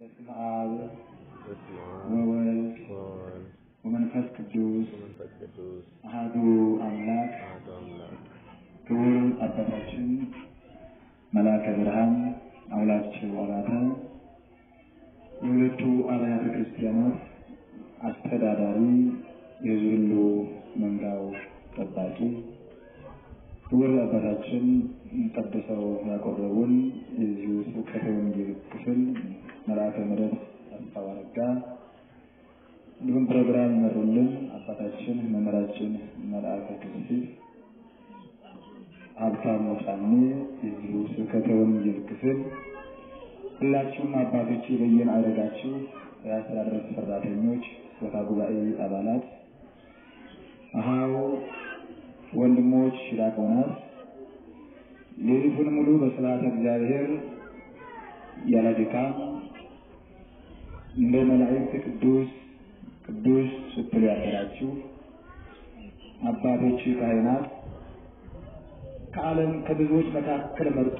በስመ አብ በስመ አብ ወወልድ ወወልድ ወመንፈስ ቅዱስ ወመንፈስ ቅዱስ አሐዱ አምላክ አሐዱ አምላክ ክቡር አባታችን መልአከ ብርሃን አውላቸው አባተ የሁለቱ አብያተ ክርስቲያናት አስተዳዳሪ፣ የሕዝብ ሁሉ መንጋው ጠባቂ ክቡር አባታችን ቀድሰው ያቆረቡን የዚሁ ስብከተ ወንጌል ክፍል መልአከ ምሕረት አስፋው አረጋ እንዲሁም ፕሮግራም ይመሩልን አባታችን መምህራችን መልአከ ቅዱስ ሀብታሙ ጫኔ የዚሁ ስብከተ ወንጌል ክፍል ሁላችሁም አባቶች በየማዕረጋችሁ የአስተዳደር ሰራተኞች፣ ቦታ ጉባኤ አባላት፣ አሃው ወንድሞች፣ ዲያቆናት ሌሊቱን ሙሉ በስብሐተ እግዚአብሔር ያለ ድካም እንደ መላእክት ቅዱስ ቅዱስ ስትሉ ያደራችሁ አባቶች ካህናት ከዓለም ከብዙዎች መካከል መርጦ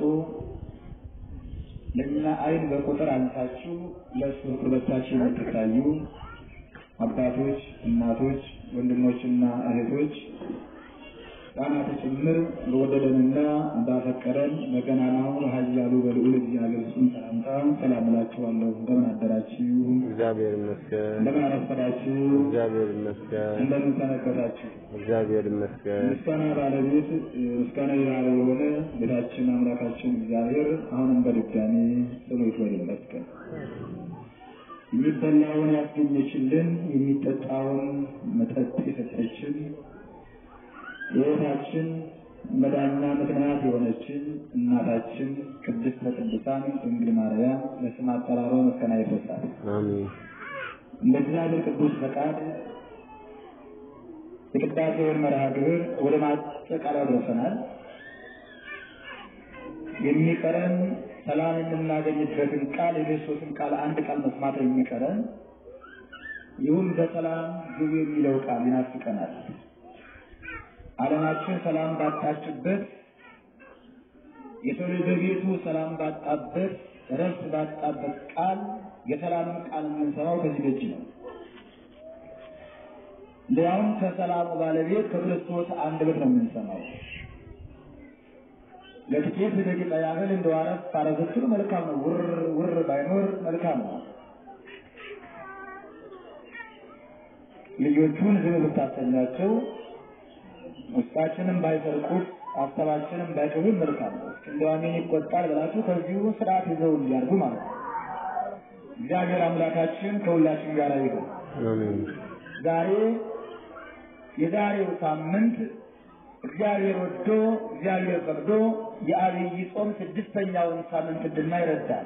ለእኛ ዓይን በቁጥር አንሳችሁ ለእሱ ቅርበታችሁ የምትታዩ አባቶች፣ እናቶች፣ ወንድሞችና እህቶች ሕፃናት ጭምር በወደደንና ባፈቀረን በገናናው ኃያሉ በልዑል እግዚአብሔር ስም ሰላምታ ሰላም እላችኋለሁ። እንደምን አደራችሁ? እግዚአብሔር ይመስገን። እንደምን አረፈዳችሁ? እግዚአብሔር ይመስገን። እንደምን ሰነበታችሁ? እግዚአብሔር ይመስገን። ምስጋና ባለቤት ምስጋና የባለ የሆነ ጌታችን አምላካችን እግዚአብሔር አሁንም በድጋሚ ስሙ ይክበር ይመስገን። የሚበላውን ያስገኘችልን የሚጠጣውን መጠጥ የሰጠችን የሕይወታችን መዳኛ ምክንያት የሆነችን እናታችን ቅድስተ ቅዱሳን ድንግል ማርያም ለስም አጠራሯ ምስጋና ይድረሳል። አሜን። እንደ እግዚአብሔር ቅዱስ ፈቃድ የቅዳሴውን መርሃ ግብር ወደ ማጠቃለያ ደርሰናል። የሚቀረን ሰላም የምናገኝበትን ቃል የክርስቶስን ቃል አንድ ቃል መስማት የሚቀረን ይሁን በሰላም ግቡ የሚለው ቃል ይናፍቀናል። ዓለማችን ሰላም ባጣችበት የሰው ልጅ በቤቱ ሰላም ባጣበት ረፍት ባጣበት ቃል የሰላምን ቃል የምንሰማው ከዚህ ደጅ ነው። ሊያውም ከሰላሙ ባለቤት ከክርስቶስ አንደበት ነው የምንሰማው። ለጥቂት ደቂቃ ያህል እንደው አረፍ አረፍ ስትሉ መልካም ነው። ውር ውር ባይኖር መልካም ነው። ልጆቹን ዝም ብታሰኛቸው ውስጣችንም ባይሰርቁት ሀሳባችንም ባይተውን መልካም ነው። እንደው አሜን ይቆጣል ብላችሁ ከዚሁ ስርዓት ይዘው እንዲያርጉ ማለት ነው። እግዚአብሔር አምላካችን ከሁላችን ጋር ይሁን። አሜን። ዛሬ የዛሬው ሳምንት እግዚአብሔር ወዶ እግዚአብሔር ፈቅዶ የአብይ ጾም ስድስተኛውን ሳምንት እንድናይ ይረዳል።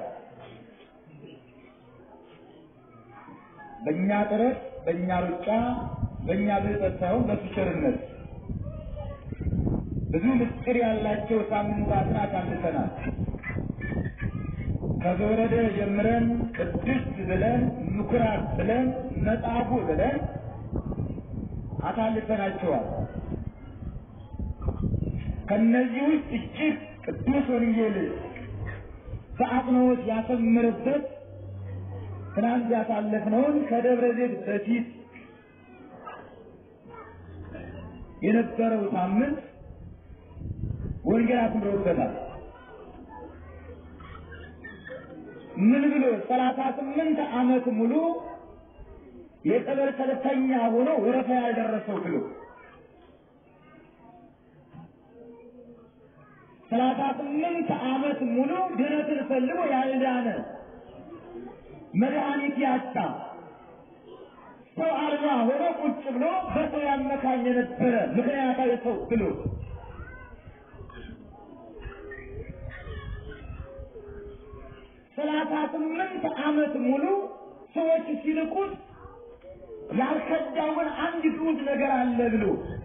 በእኛ ጥረት፣ በእኛ ሩጫ፣ በእኛ ብልጠት ሳይሆን በሱ ቸርነት ብዙ ምስጢር ያላቸው ሳምንታትን አሳልፈናል። ከዘወረደ ጀምረን ቅድስት ብለን ምኩራብ ብለን መጽሐፉ ብለን አሳልፈናቸዋል። ከነዚህ ውስጥ እጅግ ቅዱስ ወንጌል በአጽንኦት ያሰምርበት ትናንት ያሳለፍነውን ከደብረ ዘይት በፊት የነበረው ሳምንት ወንጌል አስምረውበታል። ምን ብሎ ሰላሳ ስምንት ዓመት ሙሉ የጸበል ሰለተኛ ሆኖ ወረፋ ያልደረሰው ብሎ ሰላሳ ስምንት ዓመት ሙሉ ድነትን ፈልጎ ያልዳነ መድኃኒት ያጣ ሰው አልባ ሆኖ ቁጭ ብሎ በሰው ያመካኝ የነበረ ምክንያታዊ ሰው ብሎ ሰላሳ ስምንት ዓመት ሙሉ ሰዎች ሲልቁት ያልከዳውን አንድ ግዑዝ ነገር አለ ብሎ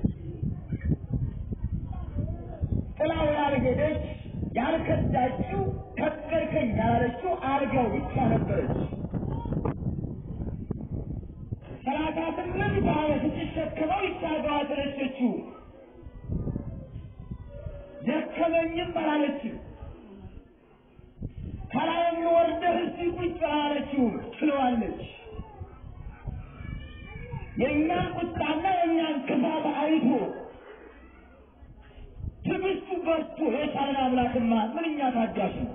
ጥላው ያልሄደች ያልከዳችው ከበርከኝ ያላለችው አልጋው ብቻ ነበረች። ሰላሳ ስምንት ዓመት ስትሸከመው ይቻልጋዋ ተነሸችው። ደከመኝም አላለችም። ከላይም ወርደህ እስቲ ቁጭ አላለችው። ታየዋለች። የእኛን ቁጣና የእኛን ክፋት አይቶ ትዕግስቱ በርቶ የቻለን አምላክማ ምንኛ ታጋሽ ነው።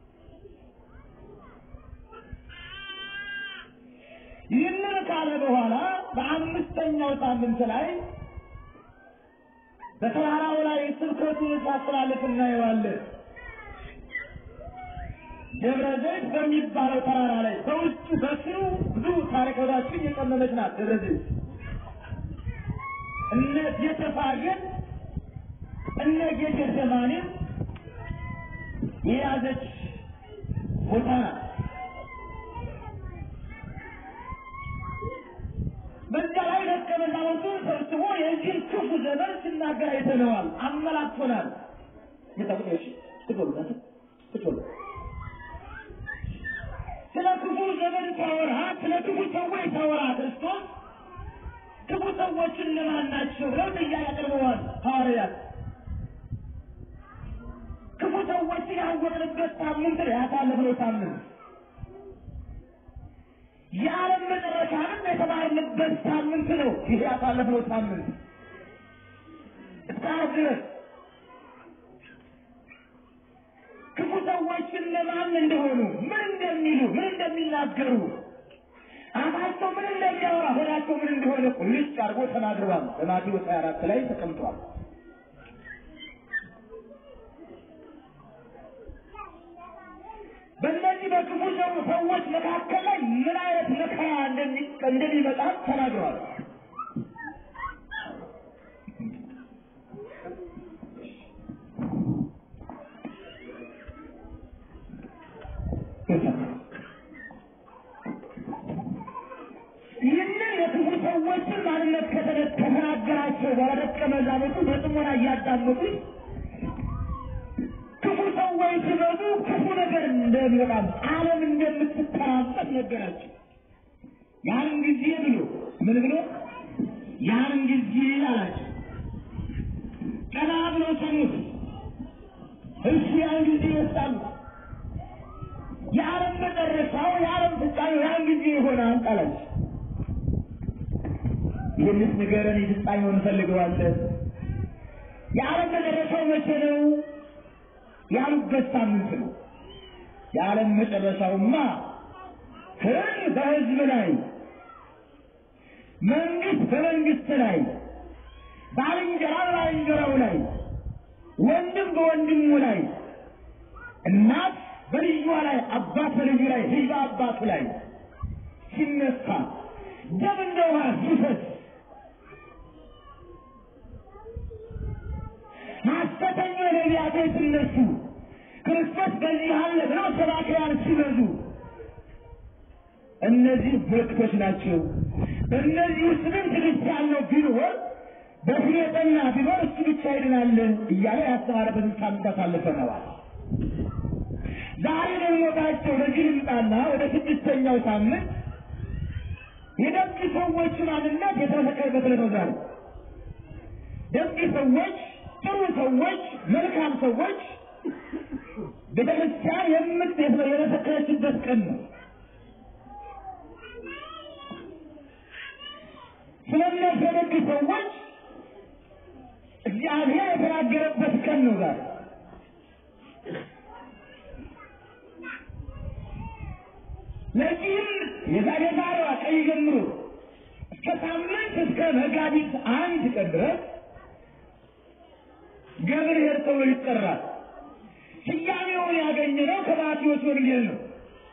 ይህንን ካለ በኋላ በአምስተኛው ሳምንት ላይ በተራራው ላይ ስብከቱን ሲያስተላልፍ እናየዋለን። ደብረ ዘይት በሚባለው ተራራ ላይ በውስጡ በስሩ ብዙ ታሪኮታችን የቀመመች ናት። ደብረ ዘይት እነ ጌተፋጌን እነ ጌቴሴማኒን የያዘች ቦታ ናት። በዛ ላይ ደቀ መዛሙርቱን ሰብስቦ የዚህን ክፉ ዘመን ሲናገር አይተነዋል፣ አመላክቶናል። ይጠቁሽ ትጎሉ ትጎሉ ስለ ክፉ ዘመን ታወራ፣ ስለ ክፉ ሰዎች ታወራ። ክርስቶስ ክፉ ሰዎች እነማን ናቸው ብለው ጥያቄ አቅርበዋል ሐዋርያት። ክፉ ሰዎችን ያወቅንበት ሳምንት ነው ያሳለፍነው ሳምንት። የዓለም መጨረሻንም የተማርንበት ሳምንት ነው ይህ ያሳለፍነው ሳምንት እስካሁን ድረስ ክፉ ሰዎች እነማን እንደሆኑ ምን እንደሚሉ ምን እንደሚናገሩ አፋቸው ምን እንደሚያወራ ሆዳቸው ምን እንደሆነ ቁልጭ አድርጎ ተናግረዋል። በማቴዎስ 24 ላይ ተቀምጧል። በእነዚህ በክፉ ሰው ሰዎች መካከል ላይ ምን አይነት መከራ እንደሚመጣ ተናግረዋል። ይህንን የክፉ ሰዎችን ማንነት ከተናገራቸው በኋላ ደቀ መዛሙርቱ በጥሞና እያዳመጡኝ ክፉ ሰዎች ሲበዙ ክፉ ነገር እንደሚመጣም ዓለም እንደምትተራመስ ነገራቸው። ያን ጊዜ ብሎ ምን ብሎ ያን ጊዜ አላቸው። ቀና ብሎ ሰሙት። እሱ ያን ጊዜ ይወጣሉ። የዓለም መጨረሻው የዓለም ፍጻሜው ያን ጊዜ ይሆናል አላቸው። ይህንስ ንገረን፣ የፍጻሜውን እንፈልገዋለን። የዓለም መጨረሻው መቼ ነው ያሉበት ሳምንት ነው። የዓለም መጨረሻውማ ሕዝብ በሕዝብ ላይ፣ መንግስት በመንግስት ላይ፣ ባልንጀራ በባልንጀራው ላይ፣ ወንድም በወንድሙ ላይ፣ እናት በልጇ ላይ፣ አባት በልጁ ላይ፣ ልጅ በአባቱ ላይ ሲነሳ ደም እንደ ውሃ ሲፈስ ሐሰተኛ ነቢያቶች ሲነሱ ክርስቶስ በዚህ አለ ብለው ሰባክያን ሲበዙ እነዚህ ምልክቶች ናቸው። በእነዚህ ውስጥ ግን ትዕግስት ያለው ቢኖር በፍሬ ጠና ቢኖር እሱ ብቻ ይድናል እያለ ያስተማረበትን ሳምንት አሳልፈነዋል። ዛሬ ደግሞ ታቸው ወደዚህ ልምጣና ወደ ስድስተኛው ሳምንት የደግ ሰዎች ማንነት የተመሰከረበት ዕለት ነው ዛሬ ደግ ሰዎች ጥሩ ሰዎች፣ መልካም ሰዎች ቤተክርስቲያን የምት የመሰከረችበት ቀን ነው። ስለነዚህ የደግ ሰዎች እግዚአብሔር የተናገረበት ቀን ነው ዛሬ። ለዚህም የዛሬ ዛሬዋ ቀን ጀምሮ እስከ ሳምንት እስከ መጋቢት አንድ ቀን ድረስ ገብርኄር ተብሎ ይጠራል። ስያሜውን ያገኘነው ከማቴዎስ ወንጌል ነው።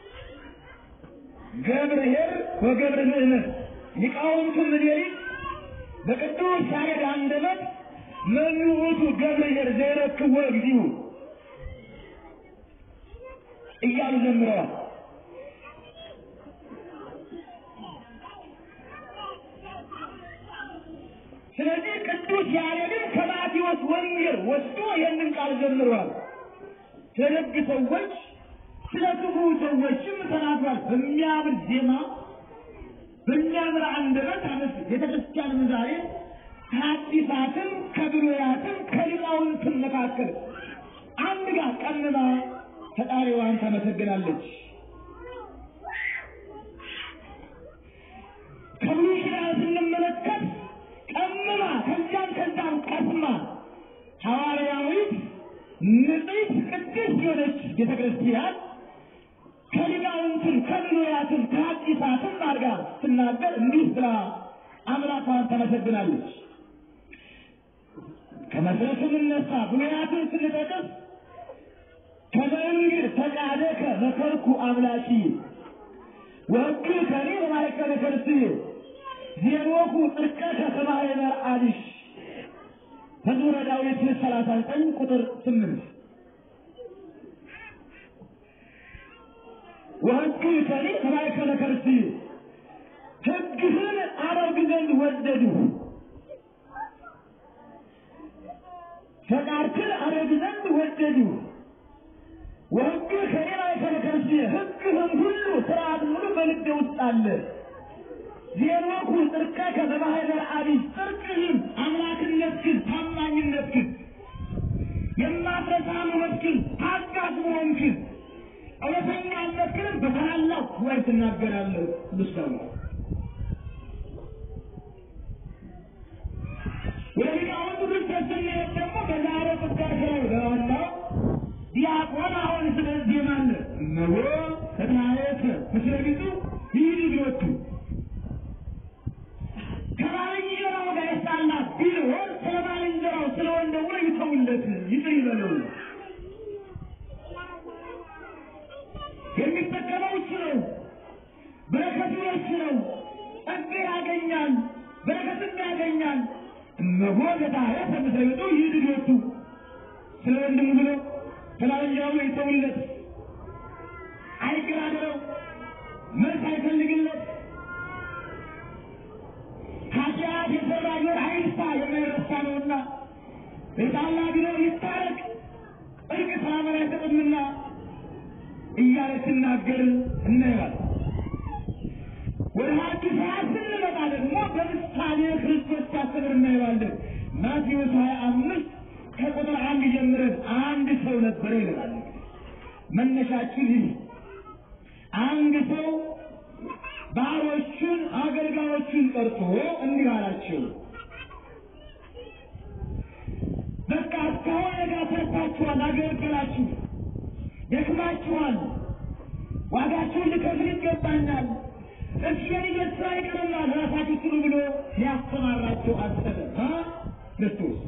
ገብርኄር ወገብረ ምእመን ሊቃውንቱ ምኒልክ በቅዱስ ያሬድ አንደበት መኑ ውእቱ ገብርኄር ዘይረክቦ እግዚኡ እያሉ ዘምረዋል። ስለዚህ ቅዱስ ያሬድን ከማቴዎስ ወንጌል ወስዶ ይህንን ቃል ዘምሯል። ስለ ደግ ሰዎች፣ ስለ ክፉ ሰዎችም ተናግሯል። በሚያምር ዜማ በሚያምር አንደበት አመስ ቤተክርስቲያንም ዛሬ ከአዲሳትም ከብሉያትም ከሊቃውንትም መካከል አንድ ጋር ቀንባ ፈጣሪዋን ታመሰግናለች። ሰማ ሐዋርያዊት ንጽሕት ቅድስት የሆነች ቤተ ክርስቲያን ከሊቃውንትን ከብሉያትን ከሐዲሳትም አድርጋ ስትናገር እንዲህ ብላ አምላኳን ተመሰግናለች። ከመሰረቱ ስንነሳ ብሉያትን ስንጠቅስ ከመንግድ ፈቃደከ መከርኩ አምላኪ ወሕግ ከኔ በማእከለ ከርስዬ ዜኖኩ ጽድቀከ ከማኅበረ አብሽ መዝሙረ ዳዊት ሰላሳ ዘጠኝ ቁጥር ስምንት ወሕግ ከኔ በማእከለ ከርስዬ ሕግህን አደርግ ዘንድ ወደድሁ ፈቃድህን አደርግ ዘንድ ወደድሁ ወሕግ ከኔ በማእከለ ከርስዬ ሕግህም ሁሉ ሥርዓት ሙሉ በልቤ ውስጥ አለ ዜኖኩ ጽድቀከ በማኅበረ አብይ ጽድቅህን አምላክነትህን ታማኝነትህን የማትረሳ መሆንህን ታጋሽ መሆንህን እውነተኛነትህን በታላላቅ ጉባኤ ትናገራለህ። ቅዱስ ዳዊት ወደ ሊቃውንቱ ድርሰት ስንሄድ ደግሞ በዛሬው ቅዳሴ ላይ በዋናው ዲያቆን አሁን ስለዚህ ማለ እነሆ ከትናየት ምስለ ቢቱ ይህ ልጆቹ ከባልንጀራው ጋር የተጣላ ቢሆን ስለ ባልንጀራው ስለ ወንድሙ ይተውለት፣ ይቅር ይበለው። የሚጠቀመው እሱ ነው። በረከቱ እሱ ነው። ጸጋ ያገኛል፣ በረከትም ያገኛል። እነሆ ለታረሰ ምስለ ቢቱ ይህ ልጆቹ ስለ ወንድሙ ብሎ ስለ ባልንጀራው ይተውለት፣ አይገራደረው፣ መልስ አይፈልግለት ኃጢአት የሰራ ቢሆን አይርሳ የማይረሳ ነውና የጣላ ቢኖር ይታረቅ እርቅ ሰላምን አይሰጥምና እያለ ሲናገር እናየዋል። ወደ ሐዲሳት ስንመጣ ደግሞ በምሳሌ ክርስቶስ ሲያስተምር እናየዋለን። ማቴዎስ ሀያ አምስት ከቁጥር አንድ ጀምረን አንድ ሰው ነበረ ይለናል። መነሻችን ይህ አንድ ሰው ባሮቹን አገልጋዮቹን ጠርቶ እንዲህ አላቸው፣ በቃ እስካሁን ነጋ ሰርታችኋል፣ አገልገላችሁ፣ ደክማችኋል፣ ዋጋችሁን ልከፍል ይገባኛል። እሺ የልጄ ስራ ይቀርላል፣ ራሳችሁ ስሩ ብሎ ሊያስተማራቸው አሰበ አ ክርስቶስ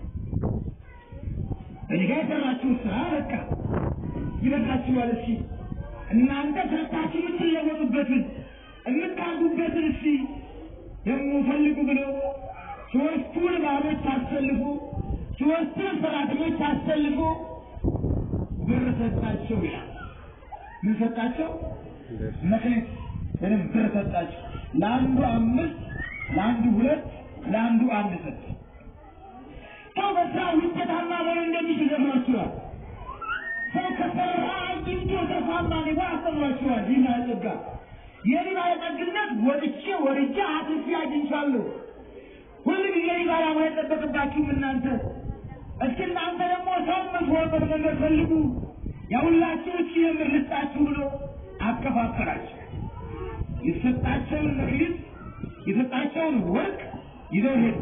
እኔ ጋር የሰራችሁ ስራ በቃ ይበቃችኋል። እሺ እናንተ ሰርታችሁ የምትለወጡበትን የምታንዱበትን እስቲ የምፈልጉ ብሎ ሶስቱን ባሮች አሰልፎ ሶስቱን ሰራተኞች አሰልፎ ብር ሰጣቸው ይላል። ምን ሰጣቸው? መክሊት ወይም ብር ሰጣቸው። ለአንዱ አምስት፣ ለአንዱ ሁለት፣ ለአንዱ አንድ ሰጥ። ሰው በስራ ውጤታማ መሆን እንደሚችል ዘምራችኋል። ሰው ከሰራ አግኝቶ ተፋማ ሊሆን አስተምራችኋል። ይህ ጸጋ የኔ ባለጠግነት ወጥቼ ወርጄ አትርፌ አግኝቻለሁ። ሁሉ ጊዜ ባላ መሆን የጠበቅባችሁም እናንተ እስኪ እናንተ ደግሞ ሰው የምትሆንበት መንገድ ፈልጉ፣ ያሁላችሁ እቺ የምር ልስጣችሁ ብሎ አከፋፈላቸው። የተሰጣቸውን መክሊት የተሰጣቸውን ወርቅ ይዘው ሄዱ።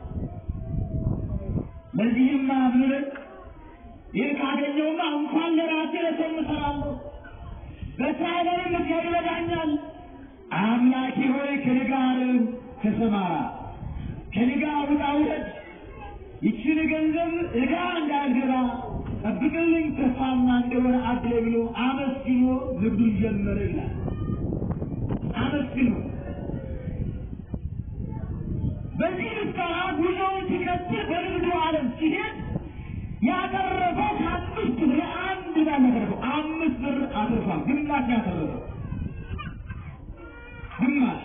ለዚህማ ብለን ይህ ካገኘውማ እንኳን ለራሴ ለሰው እሰራለሁ በእስራኤል ምክር ይረዳኛል። አምላኬ ሆይ ከኔ ጋር ተሰማራ፣ ከኔ ጋር ውጣ ውረድ፣ ይችን ገንዘብ ዕዳ እንዳልገባ ጠብቅልኝ፣ ተስፋማ እንደሆነ አድለ ብሎ አመስግኖ ንግዱን ጀመረ ይላል። አመስግኖ በዚህ ምስጋና ጉዞውን ሲቀጥል በንግዱ ዓለም ሲሄድ ያተረፈው ከአምስት ብር አንድ ብር ያተረፈው አምስት ብር አትርፏል። ግማሽ ያተረፈው ግማሽ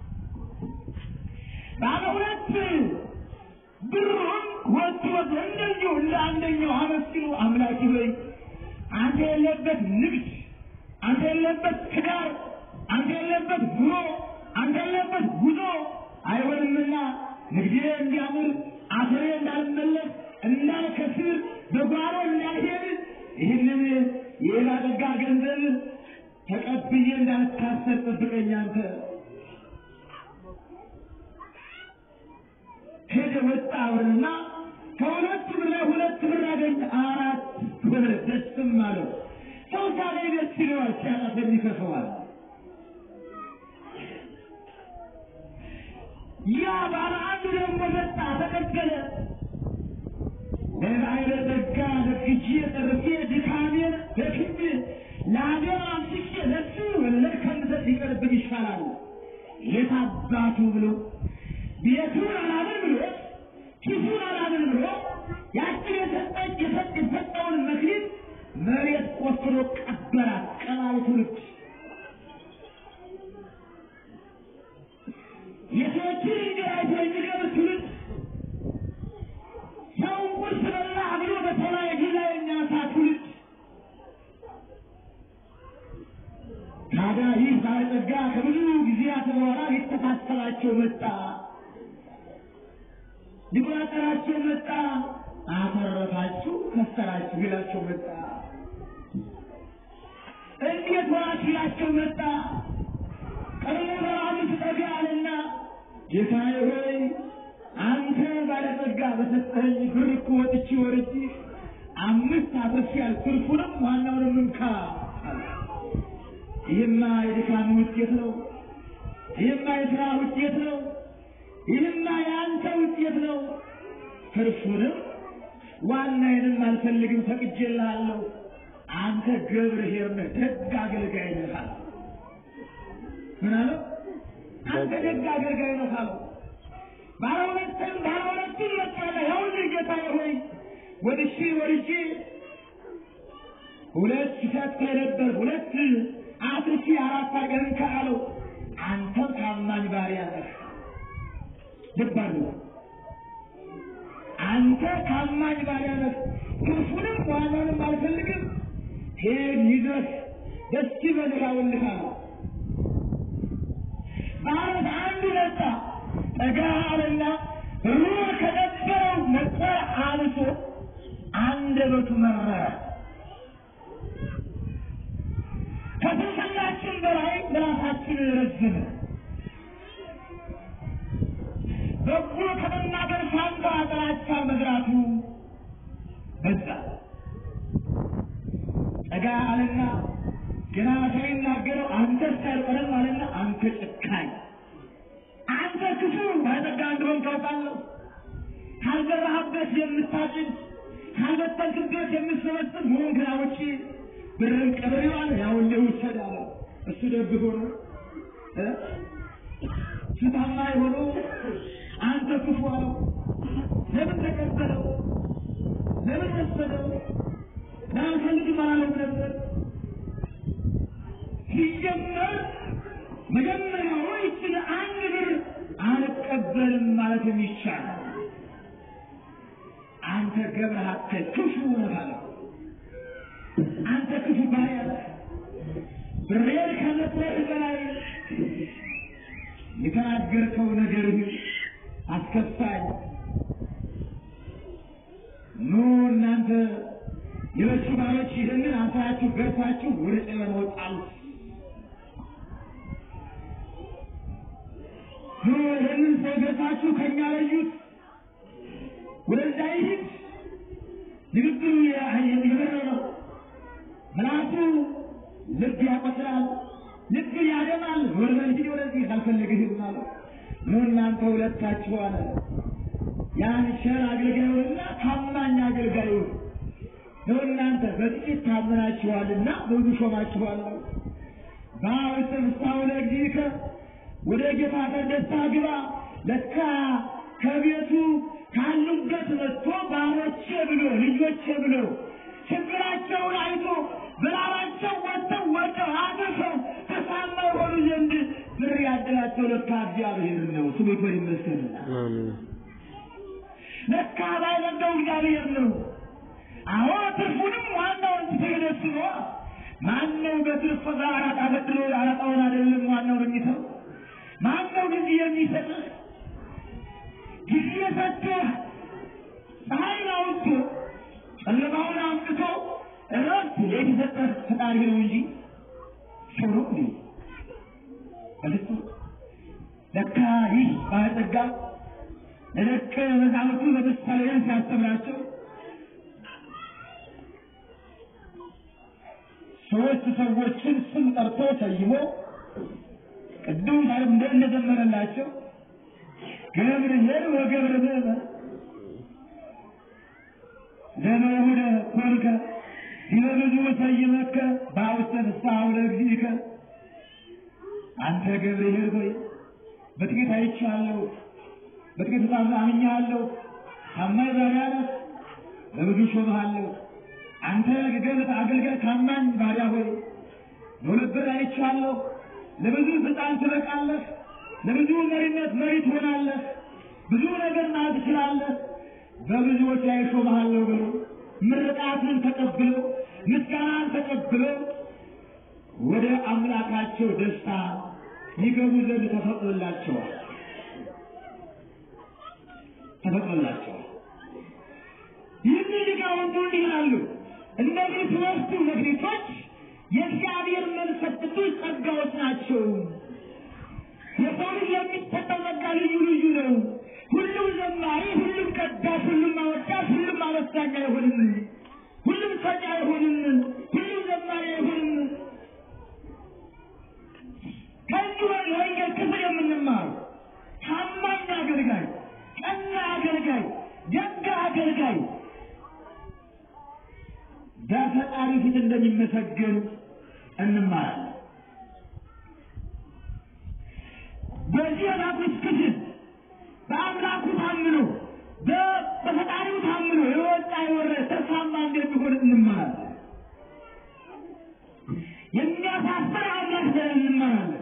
ባለ ሁለት ብሩን ወጥቶ እንደዚሁ እንደ አንደኛው አመስግኖ አምላኪ ሆይ አንተ የለበት ንግድ፣ አንተ የለበት ትዳር፣ አንተ የለበት ኑሮ፣ አንተ የለበት ጉዞ አይሆንምና ንግዴ እንዲያምር አፈሬ እንዳልመለስ እንዳልከስር በጓሮ እንዳልሄድ ይህንን የባለጠጋ ገንዘብ ተቀብዬ እንዳልታሰር ጠብቀኝ አንተ። ሄደ ወጣ አብርና ብለህ ደስም አለው። ሰው ሳገኝ ደስ ይለዋል፣ ሲያጣት የሚከፈዋል። ያ ባለ አንዱ ደግሞ መጣ፣ ተቀበለ። ለባይረ ጸጋ ለግጄ ጠርፌ ድካሜን ደክሜ ለአገር አምስቼ ለሱ ወለድ ከምሰጥ ይቀርብኝ ይሻላል። የት አባቱ ብሎ ቤቱን አላምን ብሎ ኪሱን አላምን ብሎ ያችን የሰጠች የሰጥ የሰጠውን መክሊት መሬት ቆፍሮ ቀበራት። ቀባሪ ትውልድ የሰዎችን እንጀራ አይቶ የሚቀር ትውልድ ሰው ቁርስ በላ ብሎ በሰማይ ጊዜ የሚያሳ ትውልድ ታዲያ ይህ ባለጸጋ ከብዙ ጊዜያት በኋላ ሊተሳሰባቸው መጣ፣ ሊቆጣጠራቸው መጣ። አተረፋችሁ ከሰራችሁ ይላቸው መጣ። እንዴት ወራችሁ ይላቸው መጣ። ቀድሞ ለአምስት ጠጋ አለና ጌታዬ ሆይ አንተ ባለጸጋ በሰጠኸኝ ብር እኮ ወጥቼ ወርጄ አምስት አትርፌያለሁ፣ ትርፉንም ዋናውንም እንካ አለ። ይህማ የድካም ውጤት ነው። ይህማ የሥራ ውጤት ነው። ይህማ የአንተ ውጤት ነው። ትርፉንም ዋናዬንም አልፈልግም፣ ፈቅጄልሃለሁ። አንተ ገብርኄር ነህ፣ ደግ አገልጋይ ነህ አለ። ምን አለው? አንተ ደግ አገልጋይ ነህ አለው። ባለ ሁለትም ባለ ሁለቱም መጣለ። ይኸውልህ ጌታዬ ሆይ ወድሼ ወርጄ ሁለት ሰጥ ነበር ሁለት አትርፊ አራት አገርን ከአለው አንተ ታማኝ ባሪያ ነህ። ልብ አድርጉ። አንተ ታማኝ ባሪያ ነህ። ትርፉንም ዋናንም አልፈልግም። ሄድ ይድረስ፣ ደስ ይበልህ አውልህ አለው። ማለት አንዱ መጣ ጠጋ አለና ሩር ከነበረው መቁጠር አንሶ አንደበቱ መረረ። ከስንፍናችን በላይ ምላሳችን ረዘመ። በጎ ከመናገር ፋንታ ጥላቻ መዝራቱ በዛ። ጠጋ አለና ገና ሳይናገረው አንተ ሳይቀርም አለና አንተ ጨካኝ፣ አንተ ክፉ ባለጠጋ እንደሆን ታውቃለሁ። ካልዘራህበት የምታጭድ ካልበተንክበት የምትሰበስብ መሆን ከዛ ውጪ ብርን ቀበሬው አለ ያውልህ ውሰድ አለ። እሱ ደግ ሆኖ እ እሱ ታማኝ ሆኖ አንተ ክፉ አለው። ለምን ተቀበለው? ለምን ወሰደው? ላልፈልግም አላለም ነበር ሲጀመር መጀመሪያው ይችን አንድ ብር አልቀበልም ማለት የሚቻል አንተ ገብረሃተ ክፉ ነህ አለው። አንተ ክፉ ባሪያ ነህ። ብሬን ከመስጠት በላይ የተናገርከው ነገርህ አስከፋኝ። ኑ እናንተ የበሱ ባሮች ይህንን አሳያችሁ ገርፋችሁ ወደ ጨለማ ወጣሉት። ኑ ይህንን ሰው ገርፋችሁ ከእኛ ለዩት፣ ወደዛ ይሂድ። ንግግሩ የበረ ነው። ምላሱ ልብ ያቆስላል፣ ልብ ያደማል። ወርበል ሂድ ወደዚህ አልፈልግህም አለው። ኑ እናንተ ሁለታችሁ አለ ያን ሸር አገልጋዩንና ታማኝ አገልጋዩን ነው እናንተ በጥቂት ታምናችኋልና ብዙ ሾማችኋለሁ። በአውስም እስካሁን ለእግዚእከ ወደ ጌታ ደስታ ግባ። ለካ ከቤቱ ካሉበት መጥቶ ባሮቼ ብሎ ልጆቼ ብሎ ችግራቸውን አይቶ በላባቸው ወጥተው ወጥተው አድርሰው ተሳመው ሆኑ ዘንድ ብር ያደላቸው ለካ እግዚአብሔር ነው። ስሙ ይክበር ይመስገን። አሜን። ለካ ባይለደው እግዚአብሔር ነው። አዎ ትርፉንም ዋናውን ትገደስ ነው። ማነው በትርፍ ጋር አራጣ በድሮ አራጣውን አይደለም ዋናው የሚሰው ማነው ጊዜ የሚሰጥህ? ጊዜ ሰጥቶህ ፀሐይን አውጥቶ ጨለማውን አምጥቶ እረፍት የተሰጠህ ፈጣሪ ነው እንጂ ሰው ነው እንዴ? በፍጹም ለካ ይህ ባለጸጋ ለደቀ መዛሙርቱ በምሳሌ ሲያስተምራቸው ሶስት ሰዎችን ስም ጠርቶ ሰይሞ ቅዱም ታሪክ እንደ እንደዘመረላቸው ገብርኤል ወገብረ ምእመን ዘመሁደ ኮንከ ዲበ ብዙ ሰይመከ በአውስተ ፍስሐ ለእግዚእከ አንተ ገብርኤል ሆይ በጥቂት አይቼሃለሁ፣ በጥቂት በጣም አምኜሃለሁ፣ ታማኝ ባሪያ ነህ፣ በብዙ ሾምሃለሁ። አንተ ገገለት አገልጋይ ታማኝ ባሪያ ሆይ በሁለት ብር አይቼሃለሁ፣ ለብዙ ስልጣን ትበቃለህ፣ ለብዙ መሪነት መሪ ትሆናለህ፣ ብዙ ነገር ማለት ትችላለህ፣ በብዙዎች ላይ ሾምሃለሁ ብሎ ምርቃትን ተቀብሎ ምስጋናን ተቀብሎ ወደ አምላካቸው ደስታ ይገቡ ዘንድ ተፈቅዶላቸዋል ተፈቅዶላቸዋል። ይህን ሊቃውንቱ እንዲህ ይላሉ። እነዚህ ሦስቱ መክሊቶች የእግዚአብሔር መንፈስ ቅዱስ ጸጋዎች ናቸው። የሰው ልጅ የሚሰጠው ጸጋ ልዩ ልዩ ነው። ሁሉም ዘማሪ፣ ሁሉም ቀዳሽ፣ ሁሉም አወዳሽ፣ ሁሉም አመስጋኝ አይሆንም። ሁሉም ሰጪ አይሆንም። ሁሉም ዘማሪ አይሆንም። ከዚህ የወንጌል ክፍል የምንማሩ ታማኝ አገልጋይ፣ ቀና አገልጋይ፣ ደግ አገልጋይ በፈጣሪ ፊት እንደሚመሰገን እንማራለን። በዚህ የላኩት ክፍል በአምላኩ ታምኖ በፈጣሪው ታምኖ የወጣ የወረደ ተስፋማ እንደሚሆን እንማራለን። የሚያሳፍር አምላክ ዘንድ እንማራለን።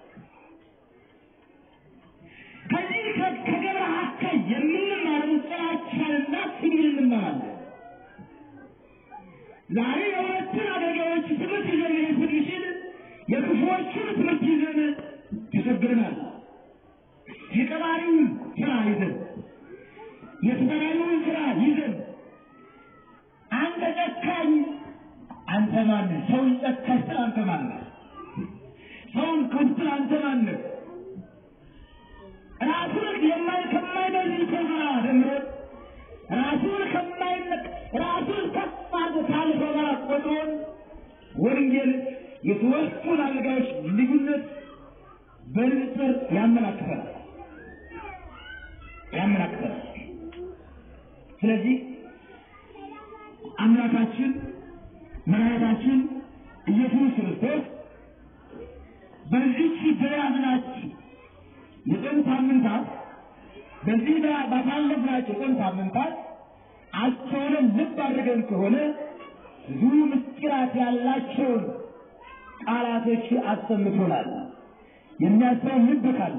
ከዚህ ከገብረ ሐካይ የምንማረው ጥላቻንና ስድብን እንማራለን። ዛሬ የሁለቱን አገልጋዮች ትምህርት ይዘን መሄድ ስንችል የክፉዎቹን ትምህርት ይዘን ተቸግረናል። የቀባሪውን ስራ ይዘን የተሰራሪውን ስራ ይዘን አንተ ጨካኝ አንተ ማነህ? ሰውን ጨካኝ ስል አንተ ማነህ? ሰውን ክፉ ስል አንተ ማነህ? ራሱን የማይ ከማይበልጥ ሰው ጋር ደምሮ ራሱን ከማይነቅ ራሱን ከፍ አድርጎ ካለፈው ጋር ቆጥሮን ወንጌል የሦስቱን አገልጋዮች ልዩነት በንጽር ያመላክተናል ያመላክተናል። ስለዚህ አምላካችን መድኃኒታችን ኢየሱስ ክርስቶስ በዚች በያዝናችሁ የጾም ሳምንታት በዚህ ባሳለፍናቸው የጾም ሳምንታት አስተውለን ልብ አድርገን ከሆነ ብዙ ምስጢራት ያላቸውን ቃላቶች አሰምቶናል። የሚያስተውል ልብ ካለ፣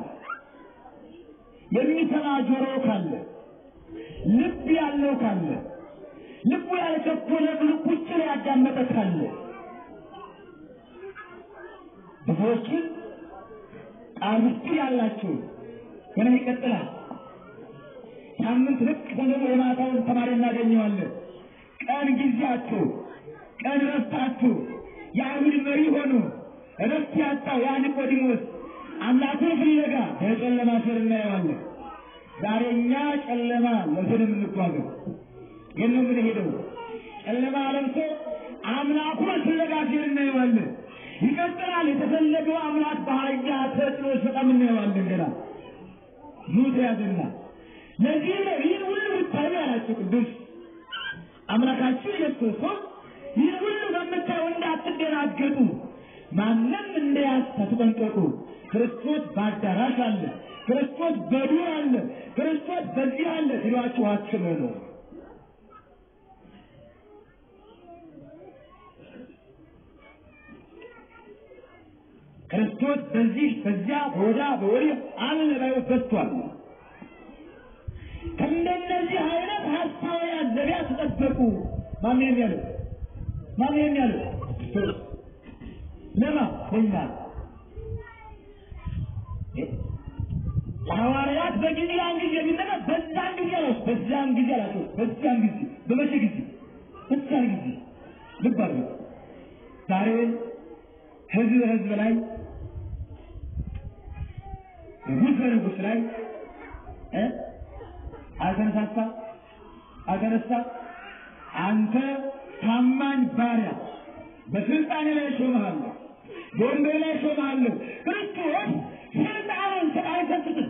የሚሰማ ጆሮ ካለ፣ ልብ ያለው ካለ፣ ልቡ ያልቸኮለ ቁጭ ላይ ያዳመጠ ካለ ብዙዎችን ቃል ምስጢር ያላቸው ገና ይቀጥላል። ሳምንት ልክ ደግሞ የማታውን ተማሪ እናገኘዋለን። ቀን ጊዜያቸው ቀን ረፍታችሁ የአይሁድ መሪ ሆኑ እረፍት ያጣው ያ ኒቆዲሞስ አምላኩን ፍለጋ በጨለማ ስር እናየዋለን። ዛሬ እኛ ጨለማ ለስን የምንጓዘው የት ነው የምንሄደው? ጨለማ ለብሶ አምላኩን ፍለጋ ሲል እናየዋለን። ይቀጥላል። የተፈለገው አምላክ በአህያ ተጭኖ በጣም እናየዋለን። ገና ሙት ያዝና ለዚህ ነው ይህን ሁሉ ብታዩ ያላቸው ቅዱስ አምላካችን ኢየሱስ ክርስቶስ ይህን ሁሉ በምታዩ እንዳትደናገጡ፣ ማንም እንዳያስ ተጠንቀቁ። ክርስቶስ በአዳራሽ አለ፣ ክርስቶስ በዱር አለ፣ ክርስቶስ በዚህ አለ ሲሏችሁ አትመኑ። ክርስቶስ በዚህ በዚያ በወዲያ በወዲህ አለ ላይ በዝቷል። ከእንደነዚህ አይነት ሀሳባውያን ነቢያት ተጠበቁ። ማን ይሄን ያለው? ማን ይሄን ያለው? ለማ ለኛ ለሐዋርያት በጊዜ ያን ጊዜ ቢነገ በዛን ጊዜ አላቸው። በዛን ጊዜ አላቸው። በዛን ጊዜ በመቼ ጊዜ? በዛን ጊዜ ልብ አድርጉ። ዛሬ ህዝብ ህዝብ ላይ ንጉሥ በንጉሥ ላይ አልተነሳሳ አልተነሳ። አንተ ታማኝ ባሪያ፣ በስልጣኔ ላይ ሾመሃለሁ፣ በወንበር ላይ ሾመሃለሁ። ክርስቶስ ስልጣኑን አይሰጥትም።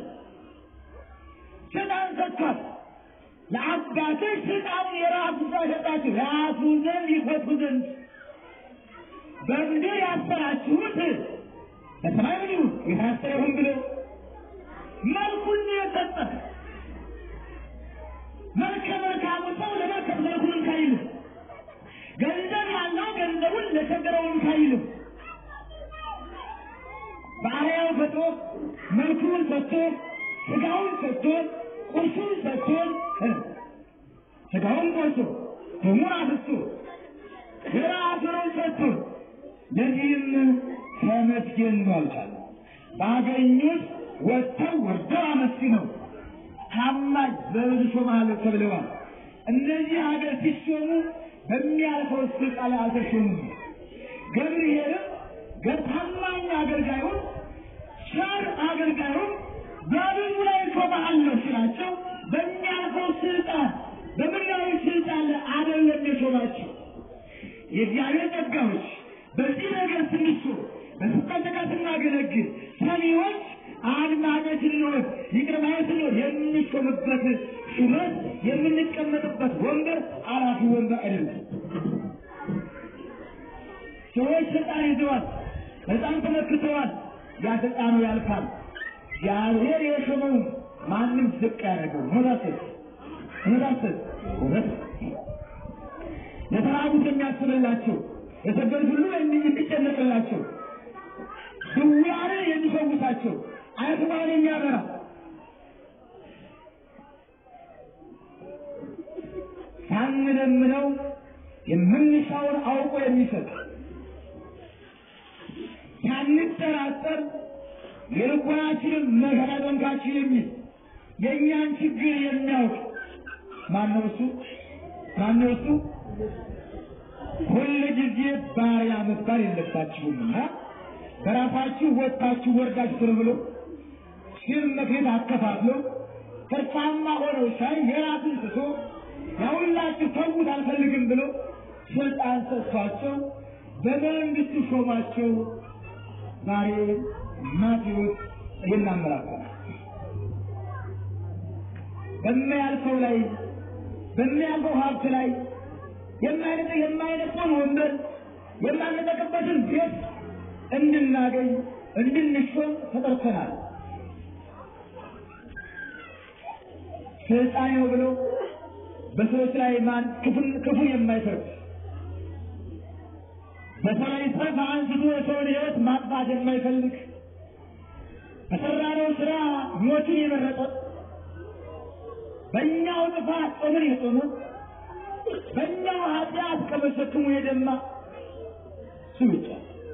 ስልጣን ሰጥቷል። ለአባቶች ስልጣኑን የራሱ ሰው ሰጣችሁ ያሱ ዘንድ ይፈቱ ዘንድ በምድር ያሰራችሁት በሰማይ ምን ይሁን የታሰረ ይሁን ብሎ መልኩን የሰጠ መልከ መልካሙ ሰው ለመልከት መልኩን ካይልም ገንዘብ ያለው ገንዘቡን ለቸገረውን ካይልም በአርያው ፈጥሮ መልኩን ሰጥቶ ስጋውን ሰጥቶ ቁርሱን ሰጥቶ ስጋውን ቆርሶ ደሙን አፍስሶ የራሱን ሰጥቶ ለዚህም ተመስገን አልቻለ። ባገኙት ወጥተው ወርደው አመስግነው ታማኝ በብዙ ሾመሃለሁ ተብለዋል። እነዚህ ሀገር ሲሾሙ በሚያልፈው ስልጣን ላይ አልተሾሙም። ገብርኤልም ታማኝ አገልጋዩን ቸር አገልጋዩን በብዙ ላይ ሾመሃለሁ ሲላቸው በሚያልፈው ስልጣን በምድራዊ ስልጣን ላይ አይደለም የሾማቸው። የእግዚአብሔር ጸጋዎች በዚህ ነገር ስንሱ በስልጣን ተቃ ስናገለግል ሰሚዎች አድማጮች ስንሆን ይቅር ባዮች ስንሆን የምንሾምበት ሹመት የምንቀመጥበት ወንበር አላፊ ወንበር አይደለም። ሰዎች ስልጣን ይዘዋል፣ በጣም ተመክተዋል። ያ ስልጣኑ ያልፋል። እግዚአብሔር የሾመው ማንም ዝቅ ያደርገው መሳሰል መሳሰል እውነት ለተራቡት የሚያስብላቸው የሰገዱት ሁሉ የሚጨነቅላቸው ድውያንን የሚፈውሳቸው አይስማን የሚያበራ ሳንለምነው የምንሻውን አውቆ የሚሰጥ ሳንጠራጠር የልቦናችንን መከራ ጠንካችን የሚል የእኛን ችግር የሚያውቅ ማነው እሱ? ማነው እሱ? ሁል ጊዜ ባሪያ መባል የለባችሁምና በራሳችሁ ወጥታችሁ ወርዳችሁ ስር ብሎ ሲል መክሌት አከፋፍሎ ትርፋማ ሆነው ሳይ የራሱን ትቶ ያሁላችሁ ተዉት አልፈልግም ብሎ ስልጣን ሰጥቷቸው በመንግስቱ ሾማቸው። ዛሬ ማቴዎስ ይናመራል። በሚያልፈው ላይ በሚያልፈው ሀብት ላይ የማይነጠ የማይነጠውን ወንበር የማንጠቅበትን ቤት እንድናገኝ እንድንሾም ተጠርተናል። ስልጣኔ ነው ብሎ በሰዎች ላይ ማን ክፉን ክፉ የማይፈርድ በሰው ላይ ጠፍ አንስቶ የሰውን ሕይወት ማጥፋት የማይፈልግ በሰራነው ስራ ሞትን የመረጠ በእኛው ጥፋት ጾምን የጾመ በእኛው ኃጢአት ከመሸክሙ የደማ እሱ ብቻ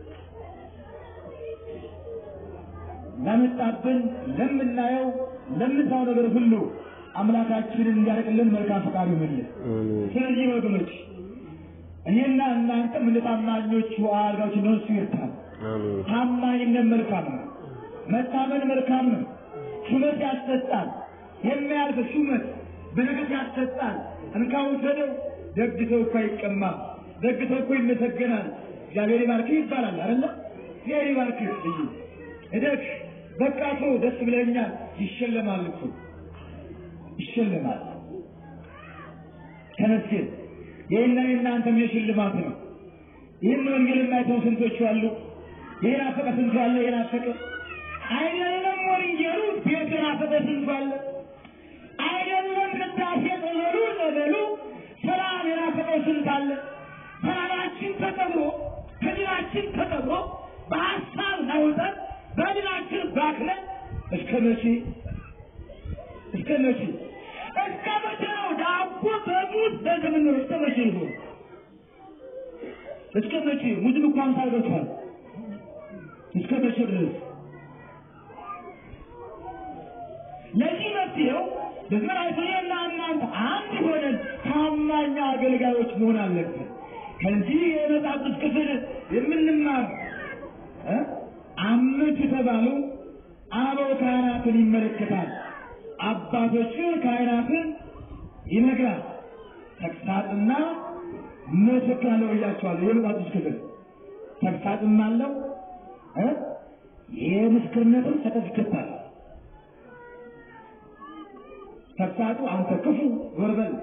ለመጣብን ለምናየው ለምንሳው ነገር ሁሉ አምላካችንን እንዲያደርግልን መልካም ፈቃዱ ይሁንልን። ስለዚህ ወገኖች እኔና እናንተ ምን ታማኞቹ አልጋዎች ነው እሱ ይርታል። ታማኝነት መልካም ነው። መታመን መልካም ነው። ሹመት ያሰጣል። የሚያልፍ ሹመት በረከት ያሰጣል። እንካ ውሰደው። ደግ ሰው እኮ አይቀማም። ደግ ሰው እኮ ይመሰገናል። እግዚአብሔር ይባርክህ ይባላል አይደለ? እግዚአብሔር ይባርክህ ልዩ እደግ በቃ ሰው ደስ ብለኛል ይሸለማል እኮ ይሸለማል። ተመስገን። ይህና የእናንተም የሽልማት ነው። ይህን ወንጌል የማይተው ስንቶቹ አሉ? ይህን አፈቀ ስንቱ አለ? ይህን አፈቀ አይደለም ወንጌሉ ቤት የናፈቀ ስንቱ አለ? አይደለም ቅዳሴ ጸበሉ ጸበሉ ሰላም የናፈቀው ስንት አለ? ሰላማችን ተቀብሮ ህሊናችን ተቀብሮ በሀሳብ ናውጠን በህሊናችን ባክለን እስከ መቼ እስከ መቼ እስከ መቼ ነው ዳቦ በሙዝ በዘመን እስከ መቼ ይሆን? እስከ መቼ ሙዝም እንኳን ሳይበቷል እስከ መቼ ድረስ? ለዚህ መፍትሄው በዘመናዊና እናንተ አንድ ሆነን ታማኝ አገልጋዮች መሆን አለብን። ከዚህ የመጽሐፍ ክፍል የምንማር አምስት የተባሉ አበው ካህናትን ይመለከታል። አባቶችን ካህናትን ይነግራል። ተግሳጽና ምስክር አለው እያቸዋለሁ። የመጽሐፍ ክፍል ተግሳጽም አለው እ የምስክርነትም ሰርተፍኬት አለው። ተግሳጹ አንተ ክፉ ዞር በል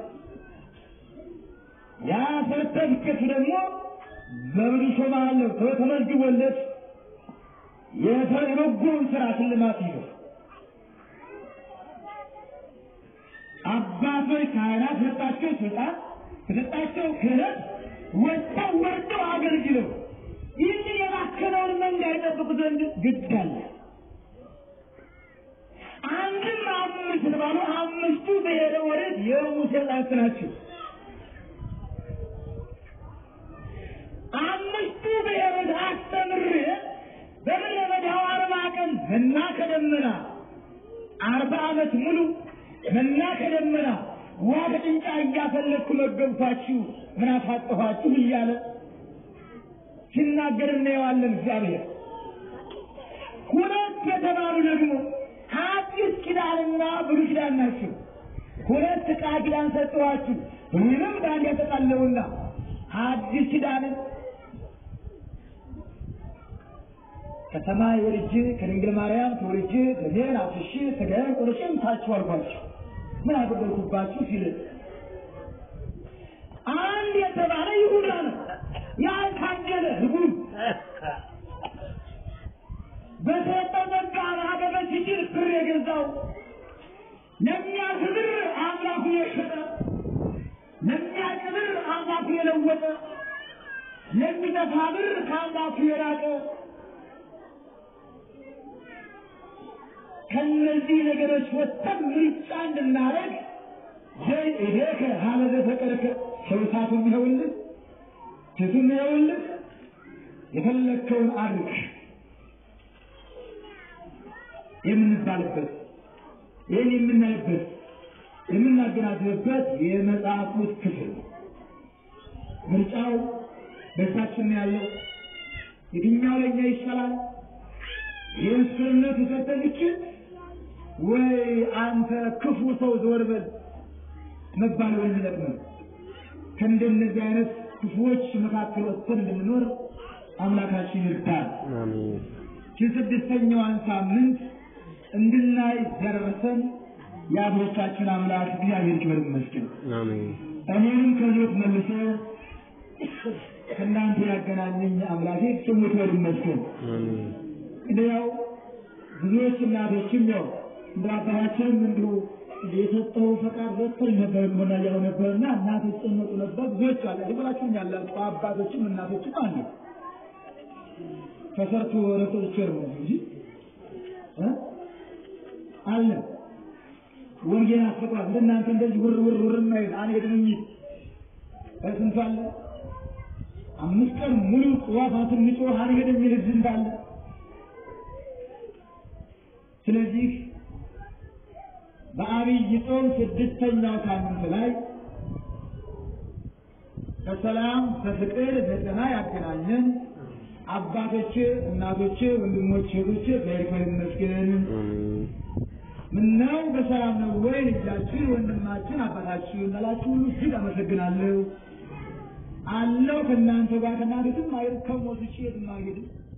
ያ ሰርተፍኬቱ ደግሞ በብዙ ሾማለሁ ተመዝግቦለት የበጎውን ስራ ሽልማት ይዞ አባቶች ካህናት ሰጣቸው ስልጣን ተሰጣቸው ክህነት ወጥተው ወርደው አገልግለው ይህንን የባከነውን መንጋ ይጠብቁ ዘንድ ግድ አለ። አንድም አምስት ባሉ አምስቱ ብሔረ ወሬት የሙሴ ጣት ናቸው። አምስቱ ብሔሮች አስተምሬ በምድረ በዳው አርባ ቀን መና ከደመና አርባ ዓመት ሙሉ መና ከደመና ውሃ ከጭንጫ እያፈለግኩ መገብኳችሁ ምን አሳጠኋችሁ እያለ ሲናገር እናየዋለን። እግዚአብሔር ሁለት የተባሉ ደግሞ አዲስ ኪዳንና ብሉይ ኪዳን ናቸው። ሁለት ቃል ኪዳን ሰጠኋችሁ ብሉይንም በአንድ ያጠቃለውና አዲስ ኪዳንን ከሰማይ ወርጄ ከድንግል ማርያም ተወልጄ ደሜን አፍስሼ ሥጋዬን ቆርጬ ምታችሁ አልኳችሁ ምን አደረግኩባችሁ ሲል አንድ የተባለ ይሁዳ ነው። ያልታገለ ህጉም በሰጠው ጸጋ ማገበ ሲችል ብር የገዛው ለሚያልፍ ብር አምላኩን የሸጠ ለሚያልቅ ብር አምላኩን የለወጠ ለሚጠፋ ብር ከአምላኩ የራቀ ከነዚህ ነገሮች ወጥተን ምርጫ እንድናደርግ ይሄከ ሀለዘ ፈቀርከ ሰውሳቱን ይኸውልህ ሴቱን ይኸውልህ የፈለግከውን አድርግ የምንባልበት ይህን የምናይበት የምናገናዝብበት የመጽሐፍ ውስጥ ክፍል ነው። ምርጫው በእጃችን ነው ያለው። የትኛው ለእኛ ይሻላል? የምስክርነቱ ሰርተፍኬት ወይ አንተ ክፉ ሰው ዘወር በል መባል የሚጠቅመን ከእንደነዚህ አይነት ክፉዎች መካከል ወጥተን እንድንኖር አምላካችን ይርዳል። አሜን። የስድስተኛዋን ሳምንት እንድናይ ደረሰን። የአባቶቻችን አምላክ እግዚአብሔር ክብር ይመስገን። አሜን። እኔንም ከሕይወት መልሶ ከእናንተ ያገናኘኝ አምላኬ ስሙ ክብር ይመስገን። አሜን። እንዲያው ብዙዎች እናቶችም ያው እንደ አባታችንም እንዲሁ የሰጠው ፈቃድ ወጥቶኝ ነበር ሆና ያው ነበርና እናቶች ጨነቁ ነበር። ብዙዎች አለ ይብላችሁም ያላችሁ አባቶችም እናቶችም አሉ። ተሰርቶ ወረቀት ቸር ነው እንጂ እ አለ ወንጌል አስፈቅሯል። እንደናንተ እንደዚህ ውር ውር ውር ማይል አንሄድም የሚል በስንቱ አለ። አምስት ቀን ሙሉ ጥዋፋትን ንጮህ አንሄድም የሚል ህዝብ እንዳለ ስለዚህ በአብይ ጾም ስድስተኛው ሳምንት ላይ በሰላም በፍቅር በጤና ያገናኘን አባቶች፣ እናቶች፣ ወንድሞች፣ እህቶች በእግዚአብሔር ይመስገን። አሜን። ምነው በሰላም ነው ወይ ልጃችን፣ ወንድማችን፣ አባታችን እንዳላችሁ ሁሉ እጅግ አመሰግናለሁ። አለው ከእናንተ ጋር ከእናንተ የትም አይሄድም፣ ከሞት ውጭ የትም አይሄድም።